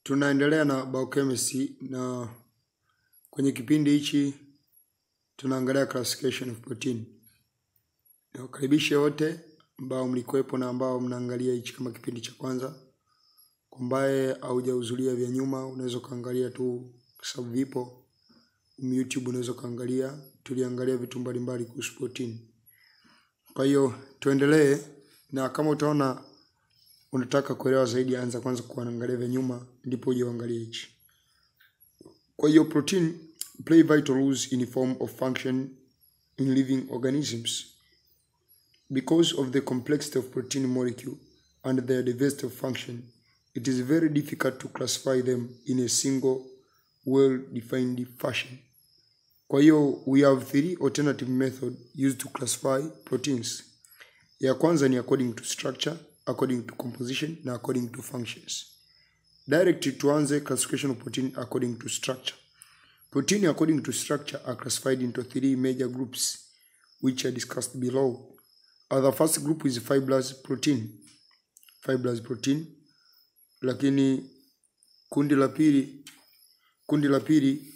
Tunaendelea na biochemistry na kwenye kipindi hichi tunaangalia classification of protein. Niwakaribishe wote ambao mlikuwepo na ambao mnaangalia hichi kama kipindi cha kwanza. Kwa ambaye haujahudhuria vya nyuma, unaweza ukaangalia tu kwa sababu vipo YouTube, unaweza ukaangalia. Tuliangalia vitu mbalimbali kuhusu protein. Kwa hiyo tuendelee, na kama utaona unataka kuelewa zaidi, anza kwanza kuangalia vya nyuma, ndipo uje uangalie hichi. Kwa hiyo protein play vital roles in form of function in living organisms. Because of the complexity of protein molecule and their diversity of function, it is very difficult to classify them in a single well-defined fashion. Kwa hiyo we have three alternative method used to classify proteins. Ya kwanza ni according to structure, according to composition na according to functions. Direct tuanze classification of protein according to structure. Protein according to structure are classified into three major groups which are discussed below. Uh, the first group is fibrous protein. Fibrous protein. Lakini kundi la pili kundi la pili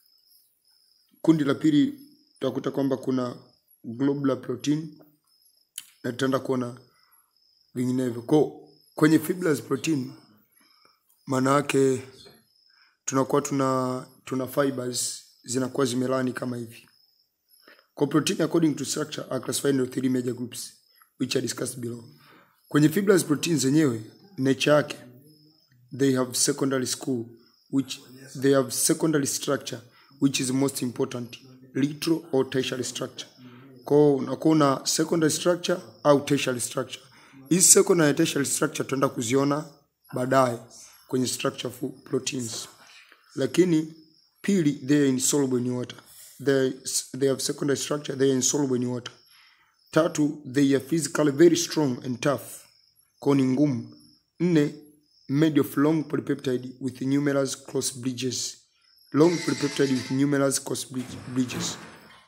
kundi la pili tutakuta kwamba kuna globular protein na tutaenda kuona vinginevyo. Kwa kwenye fibrous protein maana yake tunakuwa tuna tuna fibers zinakuwa zimelani kama hivi. Kwa protein according to structure are classified into three major groups which are discussed below. Kwenye fibrous protein zenyewe nature yake they have secondary school which they have secondary structure which is most important littoral or tertiary structure. Kwa unakuwa una secondary structure au tertiary structure. Hizi secondary na tertiary structure tutaenda kuziona baadaye kwenye structure of proteins. Lakini pili they are insoluble in water. They, they have secondary structure they are insoluble in water. Tatu they are physically very strong and tough. Kwa ni ngumu. Nne made of long polypeptide with numerous cross bridges. Long polypeptide with numerous cross bridge- bridges.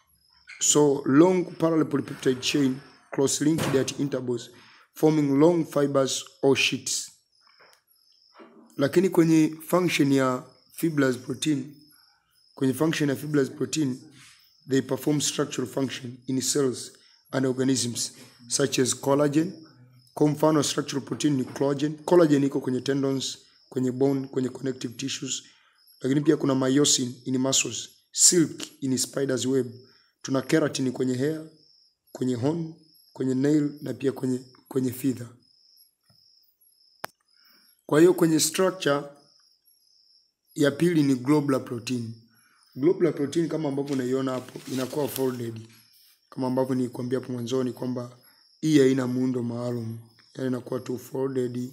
So long parallel polypeptide chain cross-linked at intervals forming long fibers or sheets. Lakini kwenye function ya fibrous protein, kwenye function ya fibrous protein, they perform structural function in cells and organisms such as collagen. Kwa mfano structural protein ni collagen. Collagen iko kwenye tendons, kwenye bone, kwenye connective tissues. Lakini pia kuna myosin in muscles, silk in spider's web. Tuna keratin kwenye hair, kwenye horn, kwenye nail na pia kwenye kwenye feather. Kwa hiyo kwenye structure ya pili ni globular protein. Globular protein kama ambavyo unaiona hapo inakuwa folded. Kama ambavyo nilikwambia hapo mwanzoni kwamba hii haina muundo maalum. Yaani inakuwa tu folded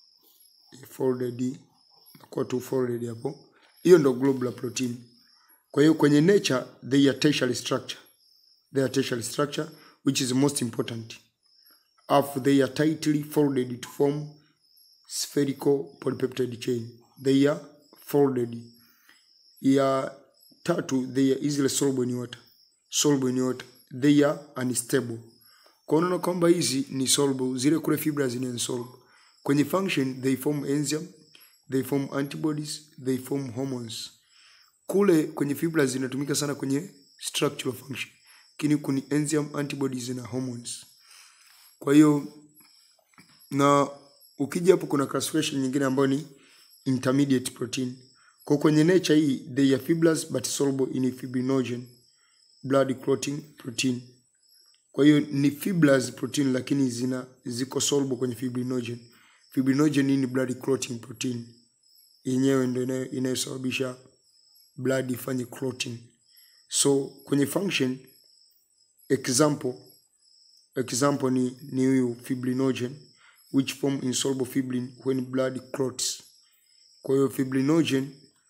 folded inakuwa tu folded hapo. Hiyo ndo globular protein. Kwa hiyo kwenye nature they are tertiary structure. They are tertiary structure which is most important. After they are tightly folded to form spherical polypeptide chain. They are folded. Ya tatu, they are easily soluble in water. Soluble in water. They are unstable. Kwa unaona kwamba hizi ni soluble, zile kule fibers ni insoluble. Kwenye function, they form enzyme, they form antibodies, they form hormones. Kule kwenye fibers zinatumika sana kwenye structural function. Lakini kuni enzyme, antibodies na hormones. Kwa hiyo na ukija hapo kuna classification nyingine ambayo ni intermediate protein. Kwa kwenye nature hii they are fibrous but soluble in fibrinogen blood clotting protein. Kwa hiyo ni fibrous protein lakini zina ziko soluble kwenye fibrinogen. Fibrinogen hii ni blood clotting protein. Yenyewe ndio inayo- inayosababisha blood ifanye clotting. So kwenye function example example ni ni huyu fibrinogen which form insoluble fibrin when blood clots. Kwa hiyo fibrinogen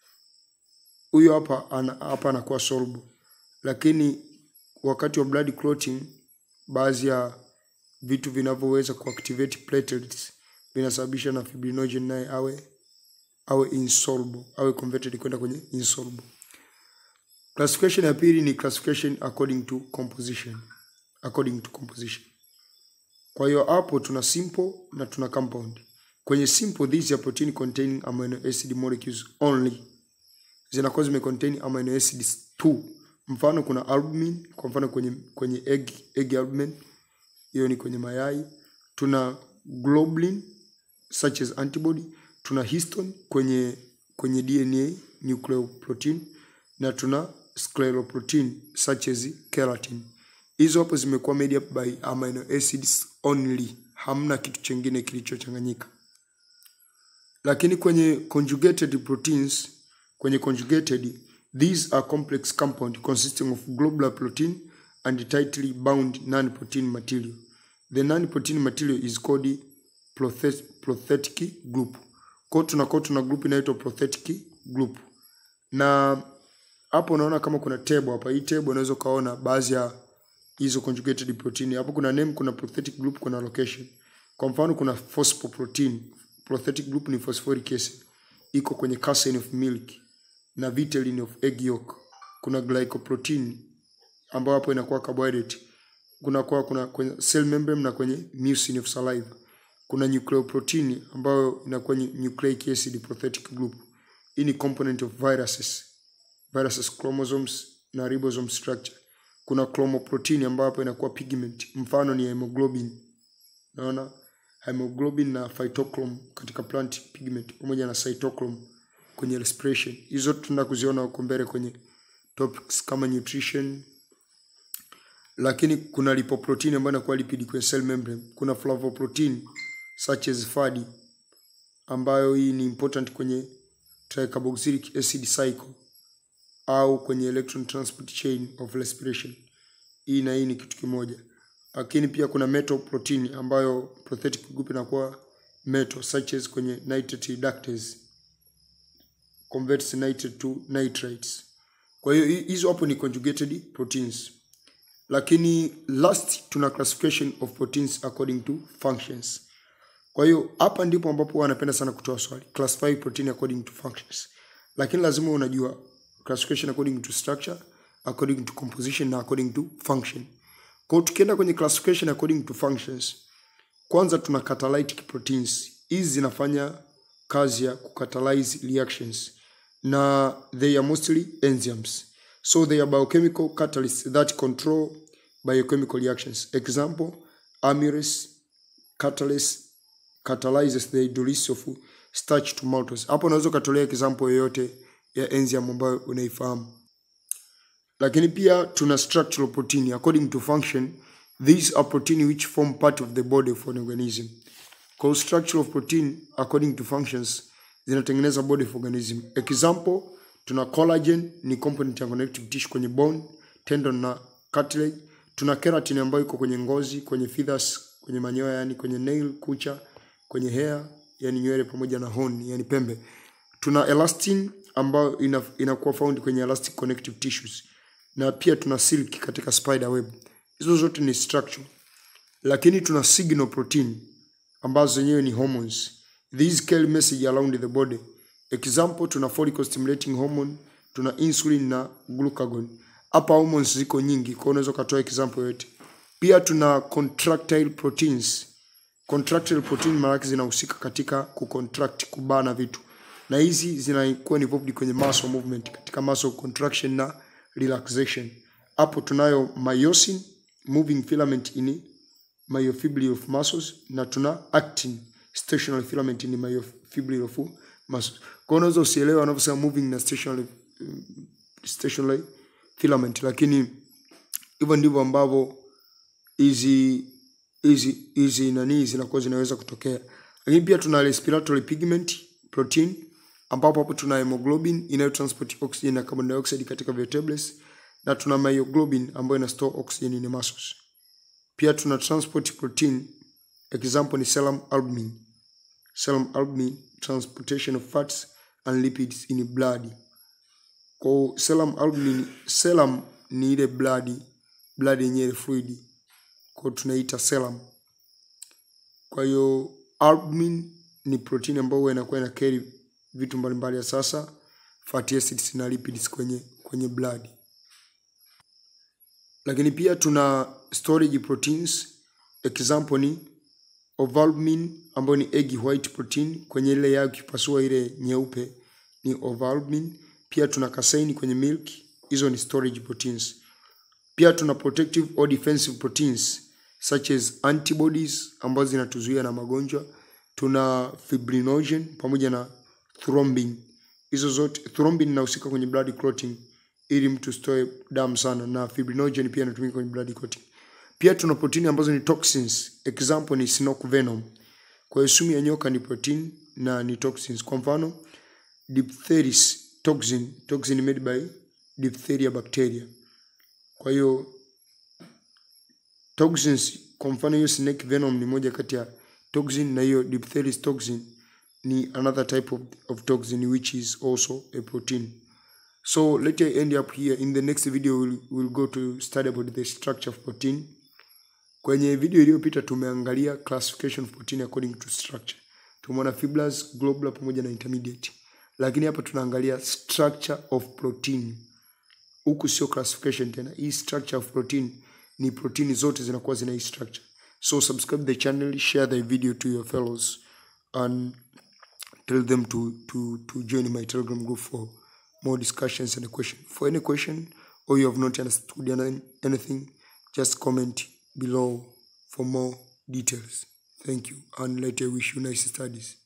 huyo hapa ana, hapa anakuwa soluble, lakini wakati wa blood clotting, baadhi ya vitu vinavyoweza kuactivate platelets vinasababisha na fibrinogen naye awe awe insoluble, awe converted kwenda kwenye insoluble. Classification ya pili ni classification according to composition, according to composition. Kwa hiyo hapo tuna simple na tuna compound. kwenye simple these are protein containing amino acid molecules only zinakuwa zime contain amino acids tu mfano kuna albumin kwa mfano kwenye kwenye egg egg albumin hiyo ni kwenye mayai tuna globulin such as antibody tuna histone kwenye kwenye DNA nucleoprotein na tuna scleroprotein such as keratin hizo hapo zimekuwa made up by amino acids only hamna kitu chengine kilichochanganyika lakini kwenye conjugated proteins kwenye conjugated these are complex compound consisting of globular protein and tightly bound non-protein material the non-protein material is called prothe- prothetic group kwa hiyo tunakuwa tuna group inaitwa prothetic group na hapo unaona kama kuna table hapa hii table unaweza ukaona baadhi ya hizo conjugated protein hapo kuna name kuna prothetic group kuna location kwa mfano kuna phosphoprotein prothetic group ni phosphoric acid iko kwenye casein of milk na vitelin of egg yolk kuna glycoprotein ambayo hapo inakuwa carbohydrate kuna kwa kuna kwenye cell membrane na kwenye mucin of saliva kuna nucleoprotein ambayo inakuwa nu- nucleic acid prothetic group hii ni component of viruses viruses chromosomes na ribosome structure kuna chromoprotein ambayo hapo inakuwa pigment mfano ni hemoglobin naona hemoglobin na phytochrome katika plant pigment pamoja na cytochrome kwenye respiration hizo tunaenda kuziona huko mbele kwenye topics kama nutrition lakini kuna lipoprotein ambayo inakuwa lipid kwenye cell membrane kuna flavoprotein such as fadi ambayo hii ni important kwenye tricarboxylic acid cycle au kwenye electron transport chain of respiration hii na hii ni kitu kimoja lakini pia kuna metal protein ambayo prothetic group inakuwa metal such as kwenye nitrate reductase converts nitrate to nitrites kwa hiyo hi- hizo hapo ni conjugated proteins lakini last tuna classification of proteins according to functions kwa hiyo hapa ndipo ambapo wanapenda sana kutoa swali classify protein according to functions lakini lazima unajua classification according to structure according to composition na according to function kwa hiyo tukienda kwenye classification according to functions kwanza tuna catalytic proteins hizi zinafanya kazi ya kucatalyze reactions na they are mostly enzymes so they are biochemical catalysts that control biochemical reactions example amylase catalase catalyzes the hydrolysis of starch to maltose hapo unaweza ukatolea example yoyote ya enzyme ambayo unaifahamu lakini pia tuna structural protein according to function these are protein which form part of the body of an organism kwa hiyo structural protein according to functions zinatengeneza body of organism example tuna collagen ni component ya connective tissue kwenye bone tendon na cartilage tuna keratin ambayo iko kwenye ngozi kwenye feathers kwenye manyoya yani kwenye nail kucha kwenye hair yani nywele pamoja na horn yani pembe tuna elastin ambayo ina, inakuwa found kwenye elastic connective tissues na pia tuna silk katika spider web hizo zote ni structure lakini tuna signal protein ambazo zenyewe ni hormones these carry message around the body example tuna follicle stimulating hormone tuna insulin na glucagon hapa hormones ziko nyingi kwa hiyo unaweza ukatoa example yote pia tuna contractile proteins contractile protein maana yake zinahusika katika kucontract kubana vitu na hizi zinakuwa involved kwenye muscle movement katika muscle contraction na relaxation hapo tunayo myosin moving filament in myofibril of muscles na tuna actin stationary filament in myofibril of muscles kwa hiyo unaweza usielewe wanavyosema moving na stationary, mm, stationary filament lakini hivyo ndivyo ambavyo hizi hizi hizi nani zinakuwa zinaweza kutokea lakini pia tuna respiratory pigment protein ambapo hapo tuna hemoglobin inayotransport oxygen na carbon dioxide katika vertebrates na tuna myoglobin ambayo ina store oxygen in muscles pia tuna transport protein example ni serum albumin serum albumin transportation of fats and lipids in blood kwa hiyo serum albumin serum ni ile blood blood yenyewe fluid kwa hiyo tunaita serum kwa hiyo albumin ni protein ambayo huwa inakuwa ina carry vitu mbalimbali ya sasa fatty acids na lipids kwenye kwenye blood lakini pia tuna storage proteins example ni ovalbumin ambayo ni egg white protein kwenye ile yao ukipasua ile nyeupe ni ovalbumin. Pia tuna casein kwenye milk, hizo ni storage proteins. Pia tuna protective or defensive proteins such as antibodies ambazo zinatuzuia na magonjwa. Tuna fibrinogen pamoja na thrombin. Hizo zote thrombin inahusika kwenye blood clotting ili mtu stoe damu sana, na fibrinogen pia inatumika kwenye blood clotting. Pia tuna protini ambazo ni toxins, example ni snook venom. Kwa hiyo sumu ya nyoka ni protein na ni toxins. Kwa mfano diphtheris toxin, toxin made by diphtheria bacteria. Kwa hiyo toxins, kwa mfano hiyo snake venom ni moja kati ya toxin, na hiyo diphtheris toxin ni another type of, of toxin which is also a protein. So let I end up here. In the next video we'll, we'll go to study about the structure of protein. Kwenye video iliyopita tumeangalia classification of protein according to structure. Tumeona fibrous, globular pamoja na intermediate. Lakini hapa tunaangalia structure of protein. Huku sio classification tena. Hii structure of protein ni protein zote zinakuwa zina hii structure. So subscribe the channel, share the video to your fellows and tell them to to to join my telegram group for more discussions and question. For any question or you have not understood any- anything, just comment below for more details. Thank you and let I wish you nice studies.